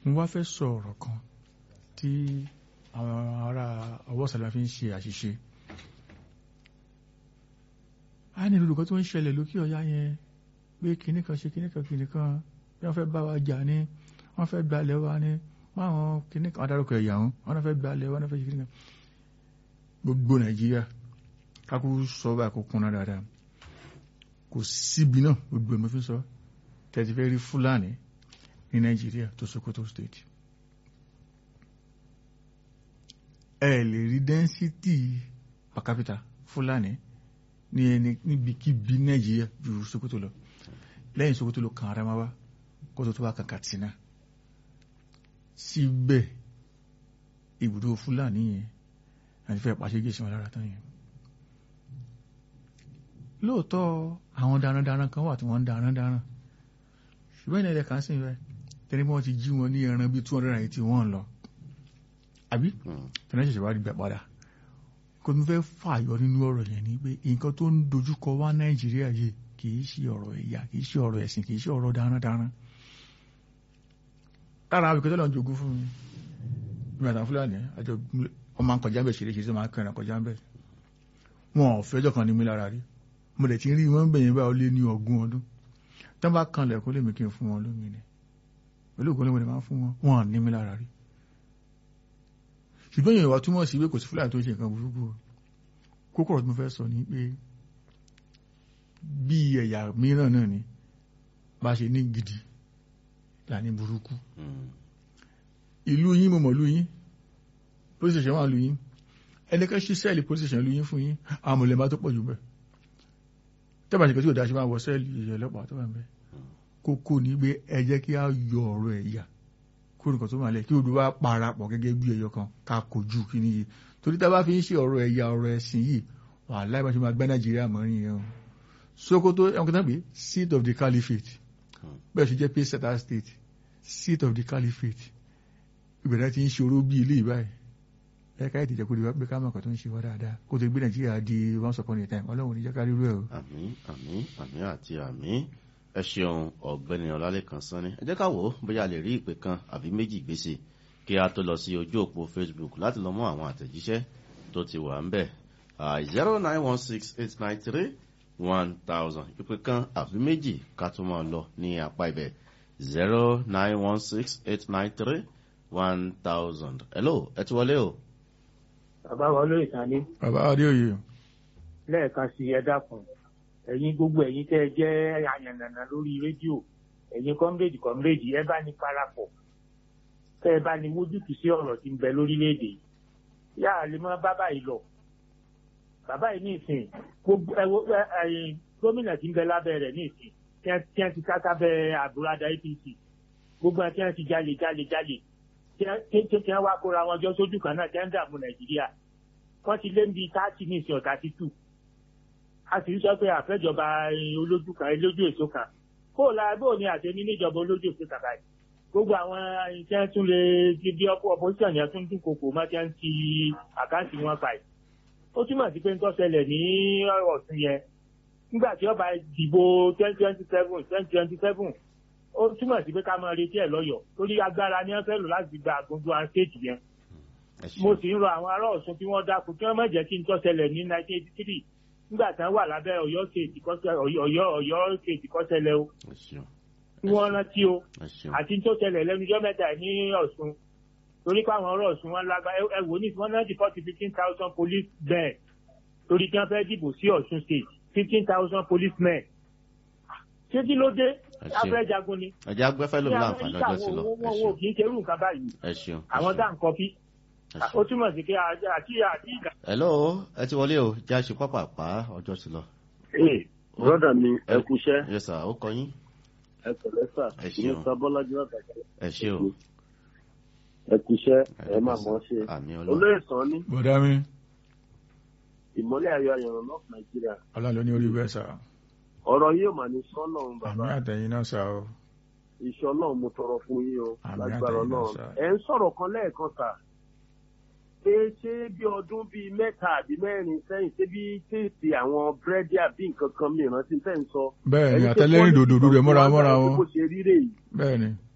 mo wá fẹ́ sọ ọ̀rọ̀ kan tí àwọn ará ọwọ́ sàlẹ̀ fi ń ṣe àṣìṣe a ní olùkọ́ tó ń ṣẹlẹ̀ lókè ọ̀yá yẹn pé kinní kan ṣe kinní kan kinní kan bí wọ́n fẹ́ bá wa jà ní wọ́n fẹ́ gbalẹ̀ wa ní máwọn kinní kan adarúkọ ẹ̀yà wọn wọ́n fẹ́ gbalẹ̀ wọn fẹ́ ṣe kinní kan gbogbo nàìjíríà kákú sọ báyìí kó kúnná dáadáa kò síbi náà gbogbo ẹ̀ mo fi sọ tẹ̀sí fẹ́ rí fúlàní ní nàìjíríà tó sokoto state ẹ lè rí dẹ́ńsítì per capita fúlàní ní ẹni níbikíbi nàìjíríà ju sokoto lọ lẹ́yìn sokoto lọ kàn Adamawa kó tó tó wá kàn Katsina síbẹ̀ ibùdó fúlàní yẹn àti fẹ́ pàṣẹ gèsè wọn lára tán yẹn lóòótọ́ àwọn darandaran kan wà tí wọ́n ń darandaran ṣùgbọ́n ilẹ̀ kan sí rẹ̀ tẹ́lẹ̀ bí wọ́n ti jí wọn ní ẹran bíi two hundred and eighty one lọ àbí tẹ́lẹ̀ ṣẹ̀ṣẹ̀ wá rí gbà padà kò tún fẹ́ fààyọ nínú ọ̀rọ̀ yẹn ni pé nǹkan tó ń dojúkọ wá nàìjíríà yìí kì í ṣe ọ̀rọ̀ ẹ̀yà kì í ṣe ọ̀rọ̀ ẹ̀sìn kì í ṣe ọ̀rọ̀ darandaran lára àwọn ìkẹtẹ́ lọ́n jogún fún mi ìgbà àtàwọn fúlàní àjọ ọmọ akọjá bẹ̀ ṣeré ṣeré máa kẹrin akọjá bẹ̀ wọn ò fẹ́jọ́ kan ní mi lára rí mo dẹ̀ ti rí wọn bẹ̀yẹn báyọ̀ lé ní ọgbọ̀n ọdún tán bá kan lẹ̀kọ́ lèmi kí n fún wọn lómi ni pẹ̀lú ògbọ́n lèmi máa fún wọn wọn à ní mi lára rí ṣùgbọ́n èèyàn wá túmọ̀ sí pé kò sí fúlàní tó ṣe nǹkan burúkú kókó ọ̀rọ̀ tí mo fẹ́ sọ ni pé bí ẹ̀yà mìíràn náà ni bá ṣe ní gidi là ní burúkú ìlú yín mo mọ̀ ìlú yín police station wà ìlú yín ẹnìkan ṣí sẹ́ẹ̀lì police station ìlú yín fún yín àwọn mọ̀lẹ́bá tó pọ̀ jù bẹ́ẹ̀ tẹ́bà ṣe kẹ́ tí ò dáṣe máa wọ sẹ́ẹ̀lì ọlọ́pàá tó wà ń bẹ́ kókó ní pé ẹ jẹ́ kí á yọ ọ̀rọ̀ ẹ̀yà kó nìkan tó máa lẹ̀ kí odò wá parapọ̀ gẹ́gẹ́ bí ẹyọ kan ká kojú kí ni yìí torí tá a bá fi ń ṣe ọ̀rọ̀ ẹ̀yà ọ̀rọ̀ ẹ̀sìn yìí wà láì bá ṣe máa gbá nàìjíríà mọ́rin yẹn o Sokoto ẹ̀wọ̀n kan pé seat of the caliphate bẹ́ẹ̀ ṣe jẹ́ pé seta state seat of the caliphate ìbẹ̀rẹ̀ ti ń ṣòro bí ilé ìbáyìí ẹ̀ka ìdíjẹ́ kó di wá pé ká mọ̀ kan tó ń ṣe wá dáadáa kó tó gbé nàìjíríà di once upon a time ọlọ́run ní jẹ́ ká rírú ẹ̀ o. àmín àmín àmín àti àmín ẹ ṣeun ọ̀gbẹ́ni ọlálẹ́kan sanni ẹ jẹ́ ká wò ó bóyá a lè rí ìpè kan àbí méjì gbèsè kí a tó lọ sí ojú òpó facebook láti lọ mú àwọn àtẹ̀jíṣẹ́ tó ti wà ń bẹ̀ zero nine one six eight nine three one thousand ìpè kan àbí méjì ká tó máa lọ ní apá ibẹ̀ zero nine one six eight nine three one thousand hello ẹ ti wọlé o bàbá wa olóyè Sàní bàbá adéoyè lẹ́ẹ̀kan sí ẹ dákun ẹ̀yin gbogbo ẹ̀yin tẹ́ ẹ jẹ́ àyànnànà lórí rédíò ẹ̀yin kọ́mrédì kọ́mrédì ẹ bá ní parapọ̀ tẹ́ ẹ bá ní wójútùú sí ọ̀rọ̀ tí ń bẹ lórílẹ̀‐èdè yá a lè mọ bàbá yìí lọ bàbá yìí ní ìsìn gbogbo ẹwọ ẹyìn gómìnà tí ń bẹ lábẹ́ rẹ̀ ní ìsìn tí wọ́n ti káká bẹ àbúradà APC gbogbo ẹ̀ tí wọ́n ti jalè jalè jalè tí wọ́n wá kóra wọn jọ sójú kan náà tí wọ́n ń dààmú Nàìjíríà wọ́n ti lé ní táàtì ní ìsìn ọ̀tà títù a sì ń sọ pé àfẹ́jọba olójú kan olójú èso kan kó o la bó o ní àṣẹ ní níjọba olójú èso kan báyìí gbogbo àwọn iṣẹ́ tún lè di bí ọkọ̀ opposition yẹn tún dún kòkò má ti ń ti àkáǹtì wọn báyìí ó túmọ̀ sí pé ń tọ́sẹlẹ̀ ní ọ̀sùn yẹn nígbà tí ọba dìbò twenty twenty seven twenty twenty seven ó túmọ̀ sí pé ká máa retí ẹ̀ lọ́yọ̀ọ́ torí agbára ni wọ́n fẹ́ lò láti gba àgbọ̀ngbọ̀ àwọn stéèjì yẹn mo sì ń rọ àwọn ará Ọ̀ṣun tí wọ́n dákun kí wọ́n má jẹ́ kí n tọ́sẹlẹ̀ ní nineteen eighty three nígbà tí wọ́n wà lábẹ́ Ọ̀yọ́ kéèjì kọ́sẹ̀ Ọ̀yọ́ Ọ̀yọ́ kéèjì kọ́sẹ̀lẹ̀ o tí wọ́n rántí o àti tó ṣẹlẹ̀ lẹ́nu ọjọ́ mẹ́ta ní Ọ̀ṣun torí pé àwọn ọ̀rọ̀ Ọ̀ṣun wọn lágbá ẹ wò ní wọ́n náà ti forty fifteen thousand police men torí kí wọ́n fẹ́ dìbò sí Ọ̀ṣun state fifteen thousand police men ṣé kí ló dé afẹ́ jagun ni. ẹ̀jẹ̀ agbẹ́fẹ́ ló ń láǹfààní ọjọ́ sí lọ. wọn ò kì í ṣerú nǹkan báyìí àwọn dá nǹkan bí ó túmọ̀ sí pé àti àti ìgbà. hello ẹ ti wọlé o jẹ́ àṣẹ pápá ọjọ́ sí lọ. ee broda mi ẹ kúṣẹ́. yes sir ó kọ yín. ẹ pẹ̀lẹ́ sà Ẹ ní ṣeun. sábọ́lájú àtàkà ẹ ṣé o. ẹ kúṣẹ́ ẹ máa mọ̀ ọ́ ṣe. àmì ọlọ́run. olóyè sàn ní bọ̀dá mi ìmọ́lẹ̀ ayọ̀ ayọ̀rọ̀ north nàìjíríà ọlọ́run ló ní orí bẹ́ẹ̀ sà ọ̀rọ̀ yìí ò mà ní sọ́nà àmì bàbá àtẹ̀yìn náà sà o iṣẹ́ ọlọ́run mo tọrọ fún yín o Àmín lágbára àtẹ̀yìn náà, ọlọ́run sir. ẹ ń sọ̀rọ̀ kan lẹ́ẹ̀kan sà pé ṣé bí ọdún bíi mẹ́ta àbí mẹ́rin sẹ́yìn ṣé bí téèsì àwọn búrẹ́dì àbí nǹkan kan mìíràn tí ń tẹ́ ń sọ. bẹ́ẹ̀ ni Ẹni pé àtẹlẹ́rìn quality dòdò rẹ̀ mọ́ra kan mọ́ra wà wọn bó ṣe rí rèé bẹ́ẹ̀ ni